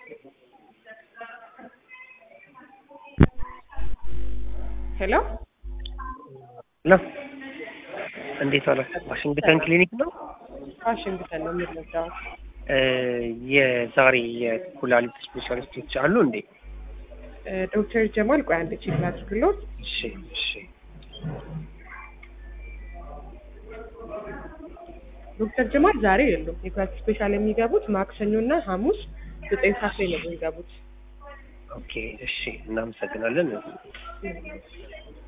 ሄሎ ሄሎ እንዴት ዋላችሁ? ዋሽንግተን ክሊኒክ ነው። ዋሽንግተን ነው የምንረዳው። እ የዛሬ የኩላሊት ስፔሻሊስቶች አሉ እንዴ? እ ዶክተር ጀማል ቆይ አንድ ቼክ ላድርግሎት። እሺ እሺ። ዶክተር ጀማል ዛሬ የሉም። የኩላሊት ስፔሻል የሚገቡት ማክሰኞ እና ሐሙስ ዘጠኝ ሰዓት ላይ ነው የሚገቡት። ኦኬ እሺ፣ እናመሰግናለን።